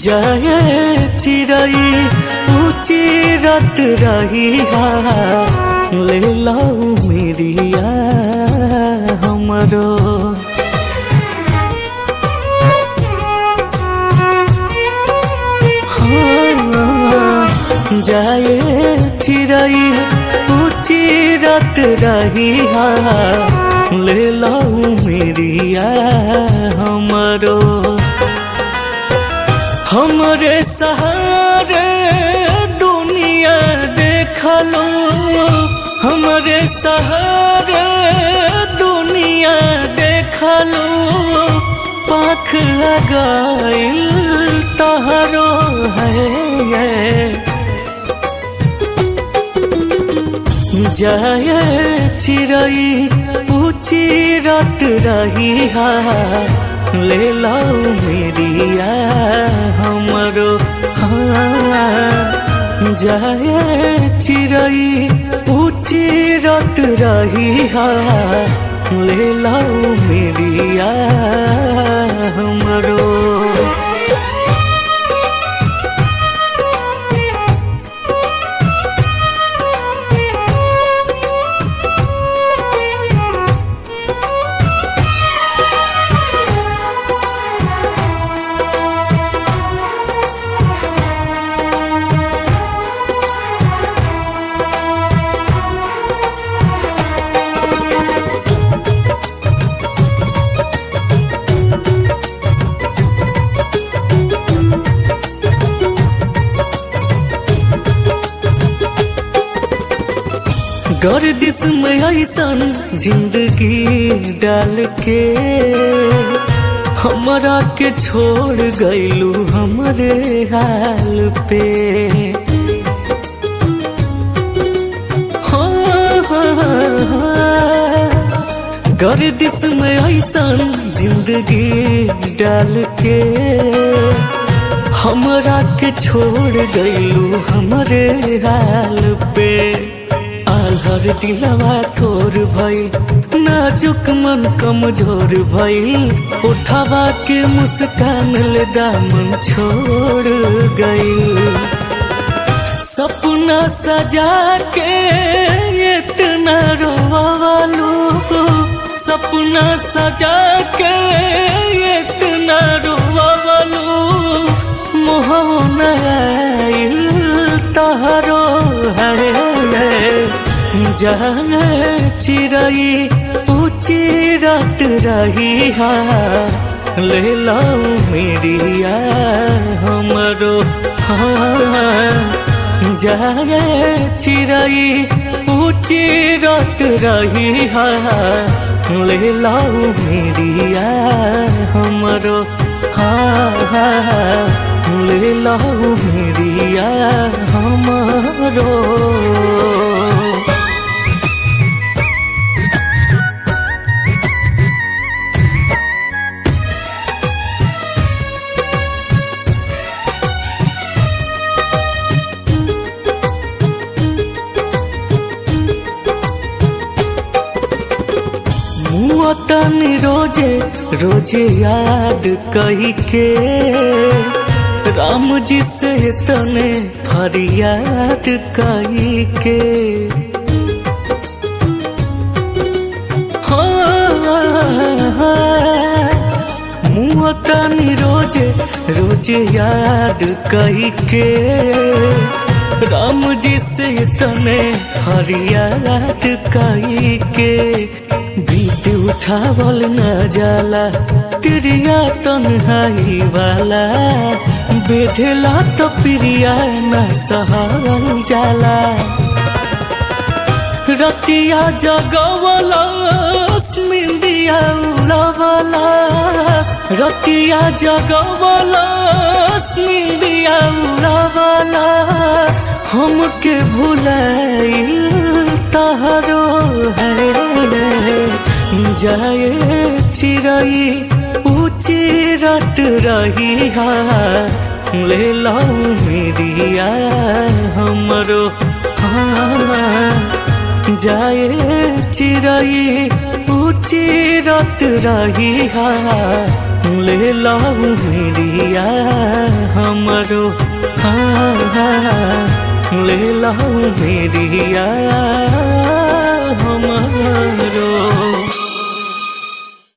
जाए चिड़ई ऊंची रत रही ले लाऊ मेरिया हमरो हाँ, जाए चिड़ई ऊंची रत रही ले लाऊ मेरिया हमरो हमरे सहारे दुनिया देखलो हमरे सहारे दुनिया देखलो पाख लगाइल तहरो है जाए चिड़ई ऊंची रत रही ले लाऊ मेरिया हमरो हाँ जाए चिड़ई ऊंची रत रही ले लाऊ मेरिया हमरो गर्दिश में ऐसन जिंदगी डाल के हमरा के छोड़ गईलू हमरे हाल पे हाँ, हाँ, हाँ। गर्दिश में ऐसन जिंदगी डाल के हमरा के छोड़ गईलू हमरे हाल पे आल्हर दिलवा थोर भइल नाजुक मन कमजोर भइल उठावा के मुस्कान ले दामन छोड़ गइल सपना सजा के इतना रोवालू सपना सजा के इतना रोवालू मोहन आइल तहरो है जाए चिड़ई ऊंची रात रही ले लाऊ मेरिया हमरो हाँ जाए चिड़ई ऊंची रात रही ले लाऊ मेरिया हमरो हाँ हाँ ले लाऊ मेरिया हमरो तन रोजे रोजे याद कही के राम जी से तने फरियाद कही के मुँह तनी रोजे रोजे याद कही के राम जी से तने फरियाद कही के बीत उठावल न जाला तिरिया तन्हाई वाला बेधेला तो प्रिया न सहल जाला रतिया जगवलस निंदिया उड़वलस रतिया जगवलस निंदिया उड़वलस हमके भुलाइल तहरो है जाए चिड़ई ऊंची रत रही ले लाऊ मेरिया हमरो हाँ जाए चिड़ई ऊंची रत रही ले लाऊ मेरिया हमरो हाँ हाँ ले लाऊ मेरिया हमरो